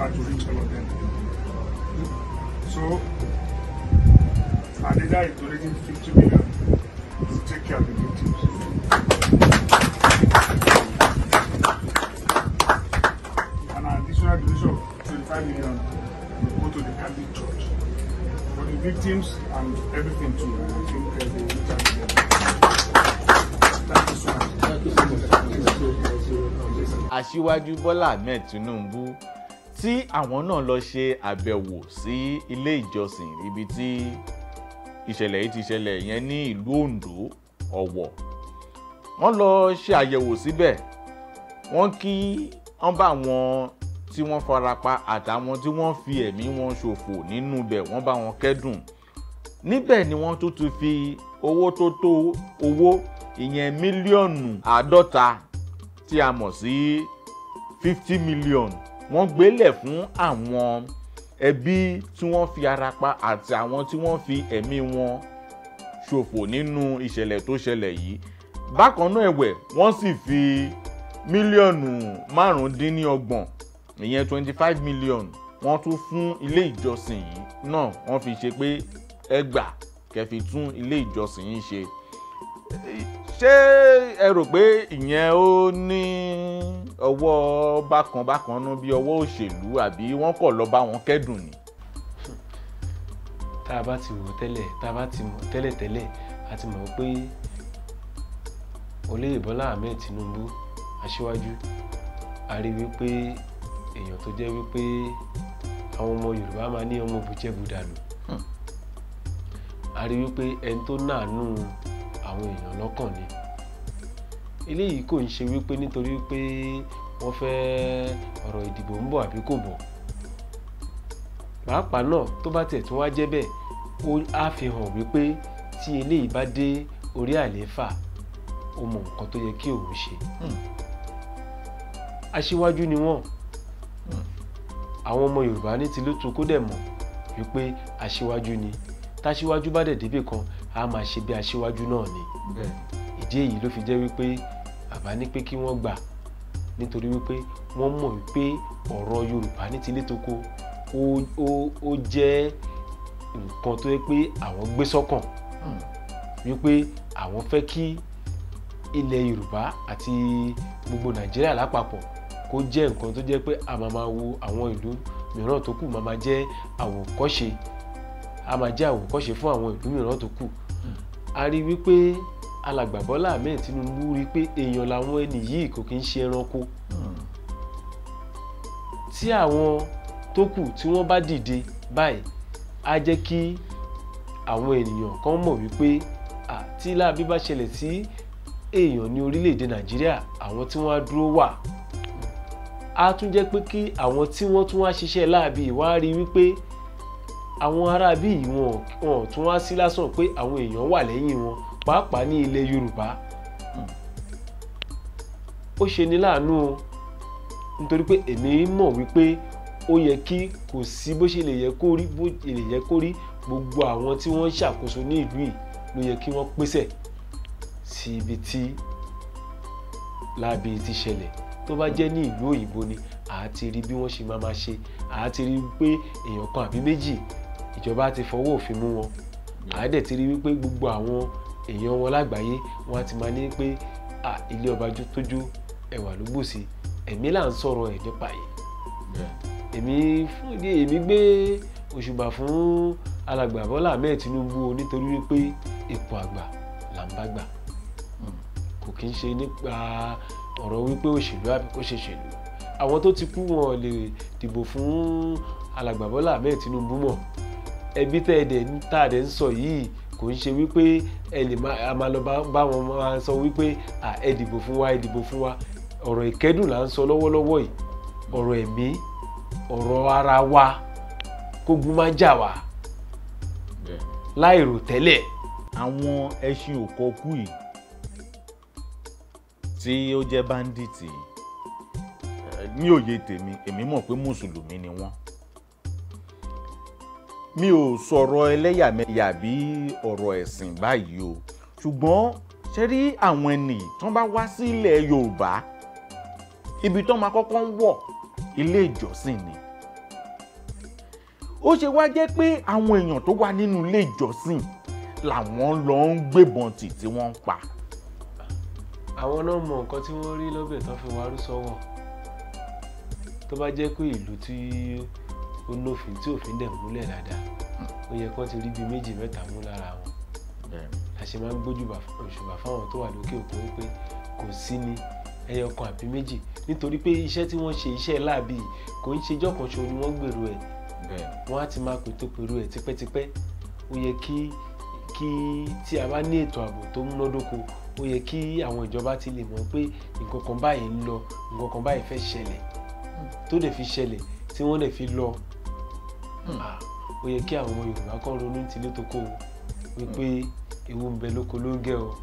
hard to reach all of them. So, Adeda is donating 50 million to take care of the victims. An additional donation of 25 million will go to the Catholic Church for the victims and everything too. And I think uh, they will reach out to them. Thank you so much. aṣíwájú bọ́lá ahmed tinubu tí àwọn náà lọ ṣe àbẹ̀wò sí ilé ìjọsìn ibi tí ìṣẹ̀lẹ̀ yìí ti ṣẹlẹ̀ yẹn ní ìlú ondo ọ̀wọ̀ wọ́n lọ ṣe àyẹ̀wò síbẹ̀ wọ́n kí wọ́n bá wọn tí wọ́n farapa àtàwọn tí wọ́n fi ẹ̀mí wọn ṣòfò nínú ibẹ̀ wọ́n bá wọn kẹ́dùn níbẹ̀ ni wọ́n tún ti fi owó tó tó owó ìyẹn mílíọ̀nù àádọ́ta tí a mọ̀ sí fifty million wọ́n gbélẹ̀ fún àwọn ẹbí tí wọ́n fi ara pa àti àwọn tí wọ́n fi ẹ̀mí wọn ṣòfò nínú ìṣẹ̀lẹ̀ tó ṣẹlẹ̀ yìí bákan náà ẹ̀wẹ̀ wọ́n sì fi mílíọ̀nù márùndínlọ́gbọ̀n ìyẹn twenty five million wọ́n tún fún ilé ìjọsìn yìí náà wọ́n fi ṣe pé ẹgbà kẹfì tún ilé ìjọsìn yìí ṣe ṣé ẹ rò pé ìyẹn ó ní ọwọ́ bákan bákan nú bí ọwọ́ òṣèlú àbí wọ́n kọ̀ lọ bá wọn kẹ́dùn ni. tá a bá ti wò tẹ́lẹ̀ tá a bá ti mọ̀ tẹ́lẹ̀ tẹ́lẹ̀ a ti mọ̀ pé olóyè bọ́lá ahmed tinubu aṣíwájú a rí wípé èèyàn tó jẹ́ wípé àwọn ọmọ yorùbá máa ní ọmọ bùjẹ́bù dànù a rí wípé ẹni tó nàánú àwọn èèyàn lọ́kàn ni eléyìí kò ń ṣe wípé nítorí pé wọ́n fẹ́ ọ̀rọ̀ ìdìbò ń bọ̀ àbí kò bọ̀ pàápàá náà tó bá tiẹ̀ tún wá jẹ́ bẹ́ẹ̀ ó á fi hàn wípé tí eléyìí bá dé orí àlééfà ó mọ nǹkan tó yẹ kí òun ṣe aṣíwájú ni wọ́n àwọn ọmọ yorùbá ní tìlútu kó dẹ̀ mọ̀ wípé aṣíwájú ni táṣíwájú bá dẹ̀ débì kan a máa ṣe bí aṣíwájú náà ni ìdí èyí ló fi jẹ́ wípé bàbá ní pé kí wọ́n gbà nítorí wípé wọ́n mọ̀ wípé ọ̀rọ̀ yorùbá ní tilé tó kó ó ó ó jẹ́ nǹkan tó yẹ pé àwọn gbé sọ́kàn wípé àwọn fẹ́ kí ilẹ̀ yorùbá àti gbogbo nàìjíríà lápapọ̀ kó jẹ́ nǹkan tó jẹ́ pé a máa máa wo àwọn ìlú mìíràn tó kù máa máa jẹ́ àwòkọ́ṣe a máa jẹ́ àwòkọ́ṣe fún àwọn ìlú mìíràn tó kù a rí wípé alàgbà Bọ́lá Ahmed Tinubu rí pé èèyàn làwọn ẹni yìí kò kí ń ṣe ẹranko tí àwọn tó kù tí wọ́n bá dìde báyìí á jẹ́ kí àwọn ènìyàn kan mọ̀ wípé tí láàbí bá ṣẹlẹ̀ sí èèyàn ní orílẹ̀-èdè Nàìjíríà àwọn tí wọ́n á dúró wà á tún jẹ́ pé kí àwọn tí wọ́n tún wá ṣiṣẹ́ láàbí wá rí wípé àwọn aráabí yìí wọn wọn tún wá sí lásán pé àwọn èèyàn wà lẹ́yìn wọn pàápàá ní ilẹ̀ Yorùbá ó ṣe ní láàánú o nítorí pé èmi mọ̀ wípé ó yẹ kí kò sí bó ṣe lè yẹ kó rí bó ṣe lè yẹ kó rí gbogbo àwọn tí wọ́n ń ṣàkóso ní ìlú yìí ló yẹ kí wọ́n pèsè sí ibi tí láabi ti ṣẹlẹ̀ tó bá jẹ́ ní ìlú òyìnbó ni àá ti rí bí wọ́n ṣe máa máa ṣe àá ti rí pé èèyàn kan àbí méjì ìjọba ti fọwọ́ òfin mú wọn àá dẹ̀ ti rí wípé gbogbo àwọn èèyàn wọn lágbàáyé wọn á ti máa ní pé à ilé ọba tójú ẹwà ló gbòsí ẹ̀mí là ń sọ̀rọ̀ ẹ̀ nípa yìí èmi fún ìdí èmi gbé òṣùbà fún alàgbà Bọ́lá Ahmed Tinubu o nítorí wípé ipò àgbà là ń bá gbà kò kí ń ṣe nípa ọ̀rọ̀ wípé òṣèlú àbí kó ṣe ṣèlú àwọn tó ti kú wọn lè dìbò fún alàgbà Bọ́lá Ahmed Tinubu mọ́ ẹbí tẹ́ ẹ dẹ̀ ń tà dẹ̀ ń sọ yìí kò ń ṣe wípé ẹ lè máa lọ bá wọn máa sọ wípé ẹ dìbò fún wa ẹ dìbò fún wa ọ̀rọ̀ ìkẹ́dùn là ń sọ lọ́wọ́lọ́wọ́ yìí ọ̀rọ̀ ẹ̀mí ọ̀rọ̀ ara wa kógun má jà wá láìrò tẹ́lẹ̀. àwọn ẹṣin òkọkú yìí tí ó jẹ́ báńdíìtì ní òye tèmi èmi mọ̀ pé mùsùlùmí ni wọ́n mi ò sọ̀rọ̀ ẹlẹ́yàmẹ̀yà bí ọ̀rọ̀ ẹ̀sìn báyìí o ṣùgbọ́n ṣe rí àwọn ẹnì tó bá wá sí ilẹ̀ Yorùbá ibi tó máa kọ́kọ́ ń wọ̀ ilé ìjọsìn ni ó ṣe wá jẹ́ pé àwọn èèyàn tó wà nínú ilé ìjọsìn làwọn lọ ń gbébọn tì tí wọ́n ń pa. àwọn náà mọ nǹkan tí wọ́n rí lọ́bẹ̀ tán fi warú sọ́wọ́ tó bá jẹ́ pé ìlú tí ó nófin tí òfin dẹ̀ múlẹ̀ dáadáa ó yẹ kó ti rí bíi méjì mẹ́ta mú lára wọn la ṣe máa ń gbójúbà òṣùbà fáwọn tó wà lókè òkun wípé kò sí ní ẹyọ kan àbí méjì nítorí pé iṣẹ́ tí wọ́n ṣe iṣẹ́ láàbì kò ń ṣe jọ́kan ṣo ni wọ́n gbèrò ẹ̀ wọ́n á ti máa pètò pèrò ẹ̀ tipẹ́tipẹ́ ó yẹ kí kí tí a bá ní ètò ààbò tó múnádóko ó yẹ kí àwọn ìjọba ti lè mọ̀ pé nǹkan kan báyìí ń lọ nǹkan kan báyìí fẹ́ ṣẹlẹ̀ tó dẹ̀ fi ṣẹlẹ̀ tí wọ́n dẹ̀ fi lọ Ah, ó yẹ kí àwọn ọmọ Yorùbá kan ronú tilé tó kó o wípé ewu ń bẹ lóko ló ń gẹ o.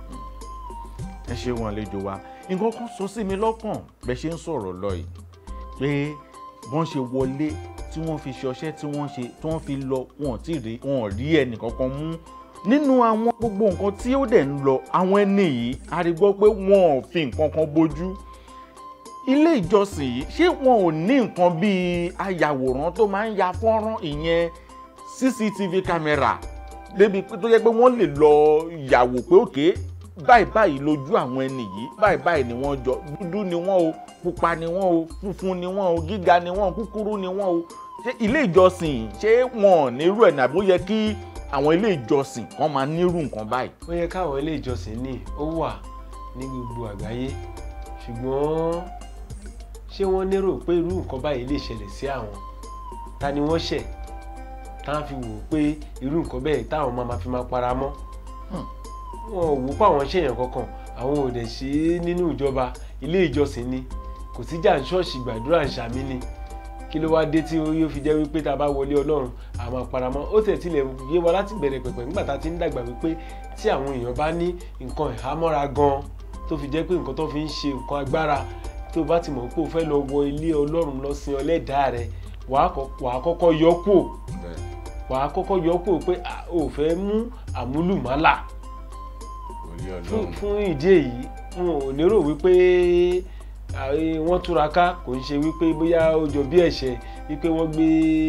ẹ ṣe wọn àlejò wa nǹkan kan sọ sí mi lọ́kàn bẹ́ẹ̀ ṣe ń sọ̀rọ̀ lọ yìí pé wọ́n ṣe wọlé tí wọ́n fi ṣọṣẹ́ tí wọ́n ṣe tí wọ́n fi lọ wọn ò tí ì rí wọn ò rí ẹnì kankan mú nínú àwọn gbogbo nǹkan tí ó dẹ̀ ń lọ àwọn ẹni yìí a rí gbọ́ pé wọn ò fi nǹkan kan bójú ilé ìjọsìn yìí ṣé wọn ò ní nǹkan bíi ayàwòrán tó máa ń ya fọ́nrán ìyẹn cctv camera débi pé tó yẹ pé wọ́n lè lọ yàwò pé òkè báyìí báyìí lójú àwọn ẹni yìí báyìí báyìí ni wọ́n jọ dúdú ni wọ́n o pupa ni wọ́n o funfun ni wọ́n o gíga ni wọ́n o kúkúrú ni wọ́n o ṣé ilé ìjọsìn ṣé wọn ò nírú ẹ̀ nàbó yẹ kí àwọn ilé ìjọsìn kan máa nírú nǹkan báyìí. ó yẹ káwọn ilé ìjọsìn ní ó wà ní gbogbo àgbáyé ṣùgbọ́n ṣé wọ́n lérò pé irú nǹkan báyìí lè ṣẹlẹ̀ sí àwọn ta ni wọ́n ṣẹ̀ táwọn fi wò ó pé irú nǹkan bẹ́ẹ̀ táwọn máa fi máa para mọ́ wọn ò wò pé àwọn ṣèyàn kankan àwọn ò dẹ̀ ṣe é nínú ìjọba ilé ìjọsìn ni kò sí jà ń ṣọ́ọ̀ṣì gbàdúrà ń ṣàmì ni kí ló wá dé tí yóò fi jẹ́ wípé tá a bá wọlé ọlọ́run a máa para mọ́ ó tẹ̀ tilẹ̀ yé wa láti bẹ̀rẹ̀ pẹ̀pẹ̀ nígbà tá a ti ń dàgbà wípé tí àwọn èèyàn bá ní nǹkan ìhámọ́ra gan tó fi jẹ́ pé nǹkan tó fi ń ṣe nǹkan agbára tó bá ti mọ̀ pé o fẹ́ lọ wọ ilé ọlọ́run lọ sin ọlẹ́dàá rẹ wàá kọ́kọ́ yọ kúò wàá kọ́kọ́ yọ kúò pé o fẹ́ mú àmúlùmálà fún ìdí èyí n ò lérò wípé wọ́n túraká kò ń ṣe wípé bóyá ó jọ bí ẹ̀ṣẹ̀ wípé wọ́n gbé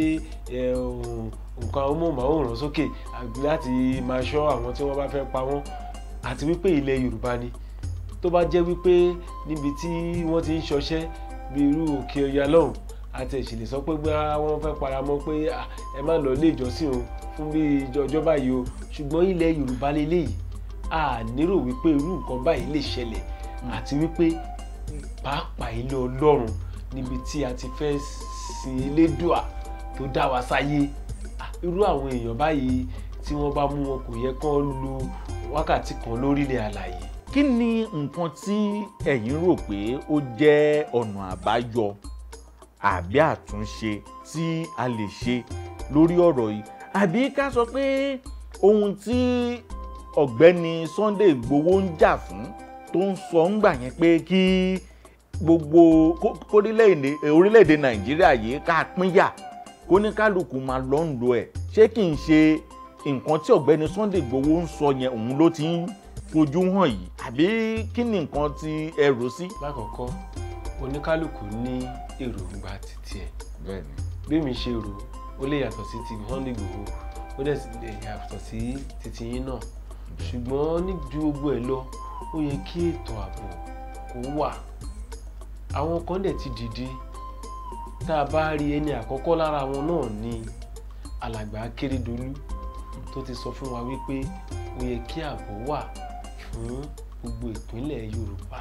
nǹkan amóhùnmáwòrán sókè láti máa ṣọ́ àwọn tí wọ́n bá fẹ́ pa wọ́n àti wípé ilẹ̀ Yorùbá ni tó bá jẹ́ wípé níbi tí wọ́n ti ń ṣọṣẹ́ bí irú òkè ọya lọ́hùn àti ìṣẹ̀lẹ̀ sọ pé bá wọ́n fẹ́ paramọ́ pé ẹ má lọ ilé ìjọsìn o fún bí ọjọ́ báyìí o ṣùgbọ́n ilẹ̀ Yorùbá lélẹ́yìí a nírò wípé irú nǹkan báyìí lè ṣẹlẹ̀ àti wípé pàápàá ilé Ọlọ́run níbi tí a ti fẹ́ sin Elédùà tó dá wa sáyé irú àwọn èèyàn báyìí tí wọ́n bá mú wọn kò yẹ kán lo wákàtí kan lórílẹ̀ àlàyé kí ni nǹkan tí ẹ̀yin rò pé ó jẹ́ ọ̀nà àbáyọ àbí àtúnṣe tí a lè ṣe lórí ọ̀rọ̀ yìí àbí ká sọ pé ohun tí ọ̀gbẹ́ni Sunday Igboho ń jà fún tó ń sọ ń gbà yẹn pé kí gbogbo orílẹ̀-èdè Nàìjíríà yìí ká pínyà kó ní kálukú máa lọ ń lo ẹ̀ ṣé kì í ṣe nǹkan tí ọ̀gbẹ́ni Sunday Igboho ń sọ yẹn òun ló ti ń fojú hàn yìí àbí kí ni nǹkan tí ẹ rò sí. lákọ̀ọ́kọ́ oníkálukú ní èròǹgbà títí ẹ̀ bẹ́ẹ̀ni bí mi ṣe rò ó lè yàtọ̀ sí ti Sunday Igboho ó dẹ̀ sì lè yàtọ̀ sí titi yín náà ṣùgbọ́n ní ju gbogbo ẹ̀ lọ ó yẹ kí ètò ààbò kó wà àwọn kan dẹ̀ ti dìde tá a bá rí ẹni àkọ́kọ́ lára wọn náà ní alàgbà Akérédolú tó ti sọ fún wa wípé ó yẹ kí ààbò wà fún gbogbo ìpínlẹ̀ Yorùbá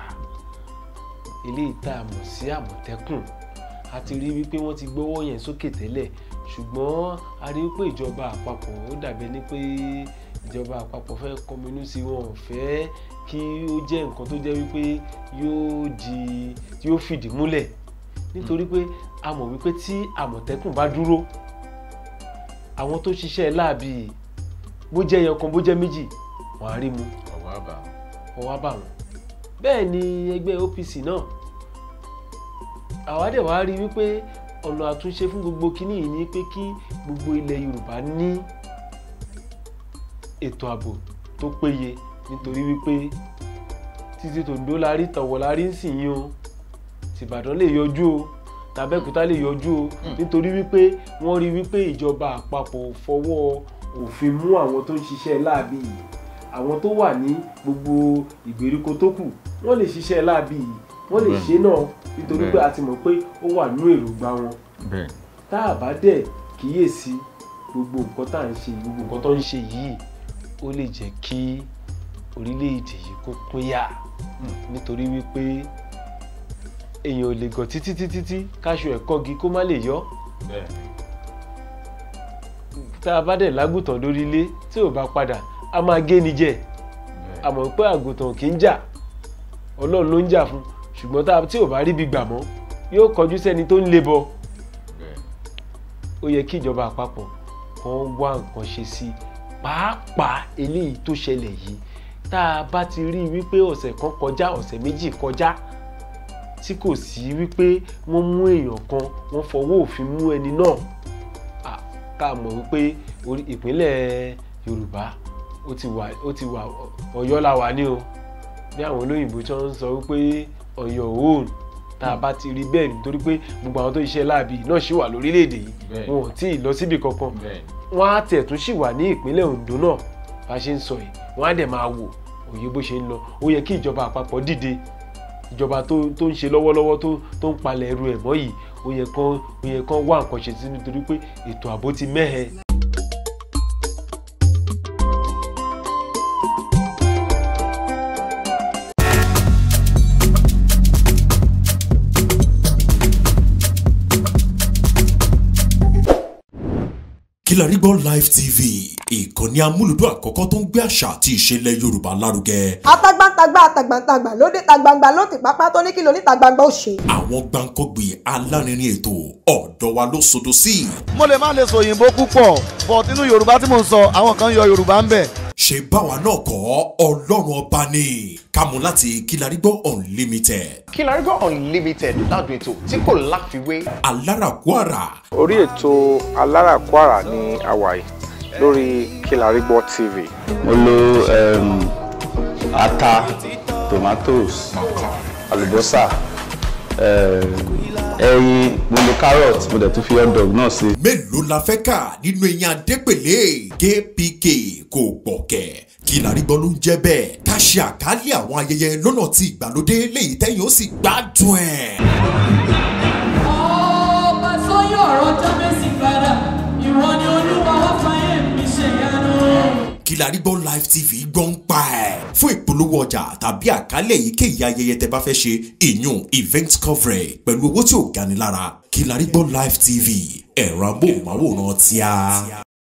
eléyìí tá a mọ̀ sí Àmọ̀tẹ́kùn a ti rí wípé wọ́n ti gbọ́wọ́ yẹn sókè tẹ́lẹ̀ ṣùgbọ́n a rí wípé ìjọba àpapọ̀ ó dàbí ẹni pé ìjọba àpapọ̀ fẹ́ kọminú sí wọn ò fẹ́ kí ó jẹ́ nǹkan tó jẹ́ wípé yóò di yóò fìdí múlẹ̀ nítorí pé a mọ̀ wípé tí Àmọ̀tẹ́kùn bá dúró àwọn tó ṣiṣẹ́ láàbì bó jẹ́ ẹyọ kan bó jẹ́ méjì wọ́n á rí mu ọwọ́ àbá ọwọ́ bá wọn bẹ́ẹ̀ ni ẹgbẹ́ OPC náà àwa dẹ̀ wá rí wípé ọ̀nà àtúnṣe fún gbogbo kínní yìí ni pé kí gbogbo ilẹ̀ Yorùbá ní ètò ààbò tó péye nítorí wípé títí tòǹdó la rí tọ̀wọ̀ la rí ń sìn yín o tìbàdàn lè yọjú o tàbẹ́kúta lè yọjú o nítorí wípé wọ́n rí wípé ìjọba àpapọ̀ fọwọ́ òfin mú àwọn tó ń ṣiṣẹ́ láàbí yìí àwọn tó wà ní gbogbo ìgbèríko tó kù wọ́n lè ṣiṣẹ́ láàbí yìí wọ́n lè Bẹ́ẹ̀. ṣe náà nítorí pé Bẹ́ẹ̀. a ti mọ̀ pé ó wà nínú èròǹgbà wọn bẹ́ẹ̀ tá a bá dẹ̀ kíyèsí gbogbo nǹkan tá à ń ṣe gbogbo nǹkan tó ń ṣe yìí ó lè jẹ́ kí orílẹ̀-èdè yìí kó pínyà nítorí wípé èèyàn ò lè gàn títí títí tí káṣọ ẹ̀ kọ́gi kó má lè yọ bẹ́ẹ̀ tá a bá dẹ̀ lágùntàn lórí ilé tí ò bá padà a máa gé ni jẹ bẹ́ẹ̀ àmọ́ pé àgùntàn kì í jà ọlọ́run ló ń jà fún ṣùgbọ́n tá a- tí ò bá rí ibi gbà mọ́ yóò kọjú sẹ́ni tó ń le bọ bẹ́ẹ̀ ó yẹ kí ìjọba àpapọ̀ kan wá nǹkan ṣe sí i pàápàá eléyìí tó ṣẹlẹ̀ yìí tá a bá ti rí i wípé ọ̀sẹ̀ kan kọjá ọ̀sẹ̀ méjì kọjá tí kò sí wípé wọ́n mú èèyàn kan wọ́n fọwọ́ òfin mú ẹni náà à, ká mọ̀ wípé orí ìpínlẹ̀ Yorùbá ó ti wà ó ti wà Ọ̀yọ́ la wà ní o bí àwọn olóyìnbó tí wọ́n ń sọ wípé Ọ̀yọ́ òun tá a bá ti rí bẹ́ẹ̀ nítorí pé gbogbo àwọn tó ṣiṣẹ́ láàbì náà ṣì wà lórílẹ̀‐èdè yìí Bẹ́ẹ̀. wọn ò tí ì lọ síbi kankan bẹ́ẹ̀ wọ́n á tẹ̀ tún ṣì wà ní ìpínlẹ̀ Ondo náà bá a ṣe ń sọ yìí wọ́n á dẹ̀ máa wò òye bó ṣe ń lọ ó yẹ kí ìjọba àpapọ̀ dìde ìjọba tó tó ń ṣe lọ́wọ́lọ́wọ́ tó tó ń palẹ̀ ẹrù ẹ̀ mọ́ yìí ó yẹ kán ó yẹ kán wá nǹkan ṣe sí nítorí pé ètò ààbò ti mẹ́hẹ. Kilarigbo Live TV ìkànnì amúlùdún àkọ́kọ́ tó ń gbé àṣà àti ìṣẹ̀lẹ̀ Yorùbá lárugẹ. atagbantagba atagbantagba lóde tagbangba ló ti pápá tó ní kí ló ní tagbangba ó ṣe. àwọn gbàǹkọ́gbì alárinrin ètò ọ̀dọ́ wa ló sodo sí. mo lè má lè sọ òyìnbó púpọ̀ but nínú yorùbá tí mò ń sọ àwọn kan yọ yorùbá ń bẹ̀. ṣe báwa náà kọ́ ọlọ́run ọba ni kámú láti Kilarigbo Unlimited Kilarigbo Unlimited ládùn ètò tí kò láfiwé. alárakúàrà orí ètò aláràkúàrà ní hawaii lórí Kilarigbo TV. mo lo um, ata tomatoes àlùbọ́sà um, ẹyin mo lo carrot mo dẹ̀ tún fi hot dog náà sí. mélòó la fẹ́ kà nínú eyín adépèlé kpk kò gbọ̀kẹ́ Kilarigbo ló ń jẹ́ bẹ́ẹ̀ ká ṣe àkálẹ̀ àwọn ayẹyẹ lọ́nà tí ìgbàlódé léyìí tẹ́yìn ó sì gbádùn ẹ̀. ọba sọyọ ọ̀rọ̀ jábẹsì padà ìwọ ni olúwa wá fàyè mi ṣe yanu. Kilarigbo Live TV gbọ́ ń pa ẹ̀. fún ìpolówó ọjà tàbí àkálẹ̀ èyíkéyìí ayẹyẹ tẹ bá fẹ́ ṣe ìyún event coverage pẹ̀lú owó tí ò gani lára Kilarigbo Live TV ẹ̀rọ amóhùnmáwòrán tíá.